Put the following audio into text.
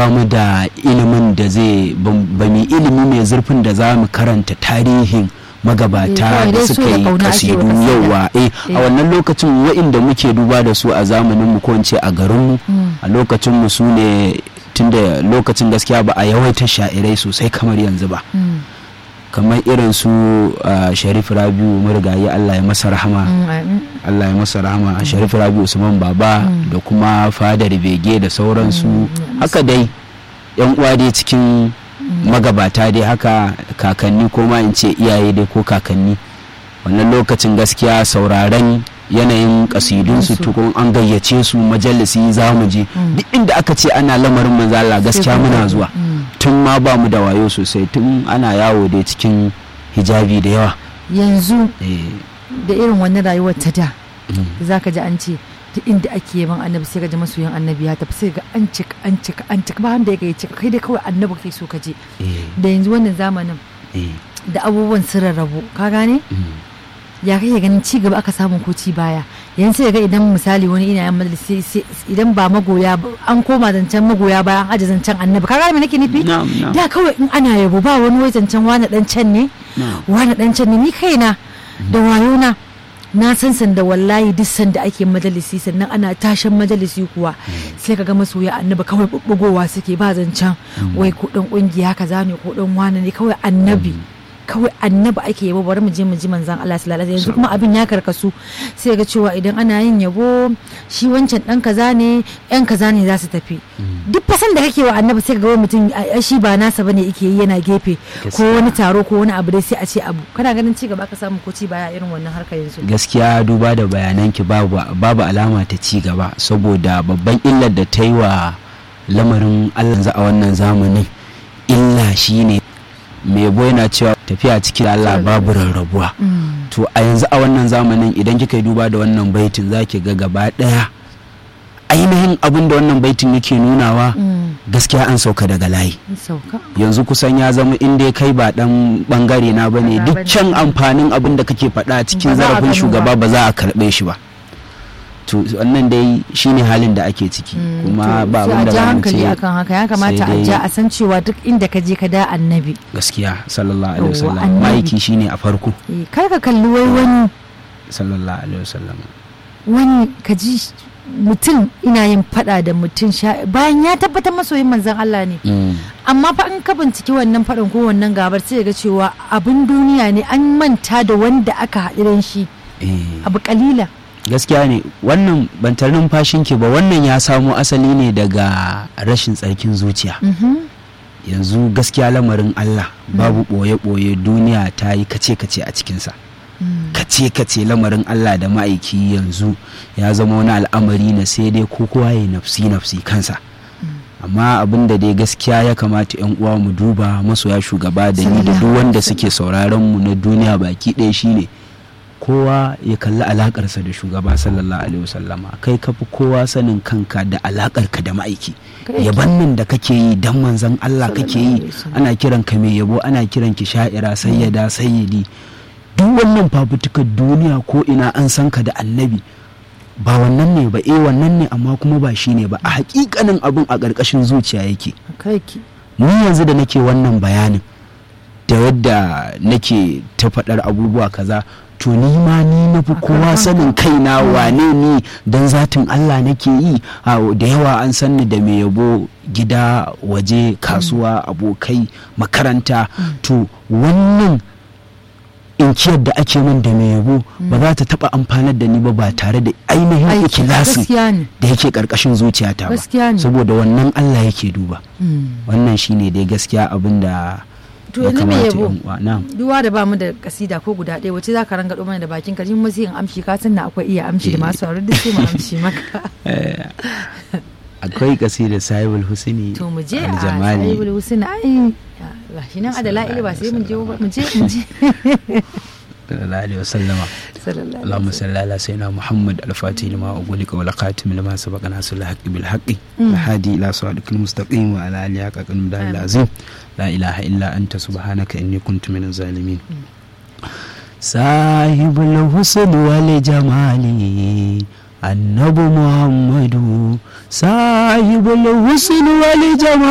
ba mu da ilimin da zai ba mu ilimi mai zurfin da za mu karanta tarihin magabata da suka yi kasidu yauwa eh a wannan lokacin wa'inda muke duba da su a zamanin mu ko a garin mu a lokacin mu su ne tunda lokacin gaskiya ba a yawaita sha'irai sosai kamar yanzu ba kamar irin su sharif rabiu marigayi allah ya masa rahama allah ya masa rahama sharif rabiu usman baba da kuma fadar bege da sauransu haka dai yan uwa dai cikin magabata dai haka kakanni ko ma in ce iyaye dai ko kakanni wannan lokacin gaskiya sauraren yanayin kasidunsu tukun an gayyace su majalisi za mu je duk inda aka ce ana lamarin manzala gaskiya muna zuwa tun ma ba mu da wayo sosai tun ana yawo dai cikin hijabi da yawa yanzu da irin wannan rayuwar ta da za ka ji an ce duk inda ake yaban annabi sai ka ji masoyin annabi ya tafi sai ga an cika an cika an cika ba wanda ya kai cika kai dai kawai annabi kai so ka je da yanzu wannan zamanin da abubuwan sun rarrabu ka gane ya kai ganin ci gaba aka samu ko ci baya yanzu sai ga idan misali wani ina yan majalisi idan ba magoya an koma zancen magoya bayan aje zancen annabi ka gane me nake nufi da kawai in ana yabo ba wani wai zancen wani dan can ne wani dan can ne ni kaina da wayona na san sanda wallahi duk sanda ake majalisi sannan ana tashin majalisi kuwa sai ka ga masoya annabi kawai bubbugowa suke ba zancen wai ko dan kungiya kaza ne ko dan wani ne kawai annabi kawai annabi ake yabo bari mu je mu ji manzan Allah sallallahu alaihi yanzu kuma abin ya karkasu sai ga cewa idan ana yin yabo shi wancan dan kaza ne yan kaza ne za su tafi duk fasan da kake wa annabi sai ga wani mutum shi ba nasa bane yake yi yana gefe ko wani taro ko wani abu dai sai a ce abu kana ganin ci gaba ka samu ko ci baya irin wannan harkar yanzu gaskiya duba da bayananki babu babu alama ta ci gaba saboda babban illar da ta yi wa lamarin Allah a wannan zamanin illa shine mai yabo yana cewa tafiya cikin Allah babu rarrabuwa to a yanzu a wannan zamanin idan kika yi duba da wannan baitin zaki ga gaba daya ainihin abin da wannan baitin yake nunawa gaskiya an sauka daga layi yanzu kusan ya zama inda kai ba dan bangare na bane duk can amfanin abin da kake faɗa cikin zarafin shugaba ba za a karɓe shi ba to wannan dai shine halin da ake ciki kuma ba abin da za mu ce akan haka ya kamata a ja a san cewa duk inda ka je ka da annabi gaskiya sallallahu alaihi wasallam maiki shine a farko kar ka kalli wai wani sallallahu alaihi wasallam wani ka ji mutum ina yin fada da mutum bayan ya tabbatar masoyin manzon Allah ne amma fa in ka binciki wannan fadan ko wannan gabar sai ga cewa abin duniya ne an manta da wanda aka haɗu shi abu kalila gaskiya ne wannan bantar numfashinki ba wannan ya samo asali ne daga rashin tsarkin zuciya yanzu gaskiya lamarin Allah babu ɓoye-ɓoye duniya ta yi kace-kace a cikinsa kace-kace lamarin Allah da ma'aiki yanzu ya zama wani al'amari na sai dai ko kowa ya nafsi-nafsi kansa amma abin da dai gaskiya ya kamata 'yan uwa mu duba masoya shugaba da ni da duk wanda suke sauraron mu na duniya baki ɗaya shine kowa ya kalli alakarsa da shugaba sallallahu alaihi wasallama kai ka fi kowa sanin kanka da alakarka da ma'aiki yaban nan da kake yi dan manzon Allah kake yi ana kiran ka mai yabo ana kiran ki sha'ira sayyada sayyidi duk wannan fafutukar duniya ko ina an san ka da annabi ba wannan ne ba eh wannan ne amma kuma ba shi ne ba a hakikanin abin a ƙarƙashin zuciya yake ni yanzu da nake wannan bayanin da yadda nake ta faɗar abubuwa kaza to ni ma ni na fi kowa sanin kaina wane ni don zatin Allah nake yi da yawa an sanni da mai yabo gida waje kasuwa abokai makaranta to wannan inkiyar da ake min da mai yabo ba za ta taba amfanar da ni ba ba tare da ainihin ikilasi da yake karkashin zuciyata ba saboda wannan Allah yake duba wannan shine dai gaskiya abin da to yanzu me yabo duwa da bamu da kasida ko guda ɗaya wace za ka ranga mana da bakin ka mu sai in amshi ka san na akwai iya amshi da masu saurari duk sai mu amshi maka akwai kasida sahibul husni to mu je a sahibul husni ai gashi nan adala ili ba sai mun je mu je mu je sallallahu alaihi wasallama اللهم صل على سيدنا محمد الفاتح لما أغلق والخاتم لما سبق ناصر الحق بالحق الهادي إلى صراطك المستقيم وعلى آله حق المدار العظيم لا إله إلا أنت سبحانك إني كنت من الظالمين صاحب الحسن والجمال النبي محمد صاحب الحسن والجمال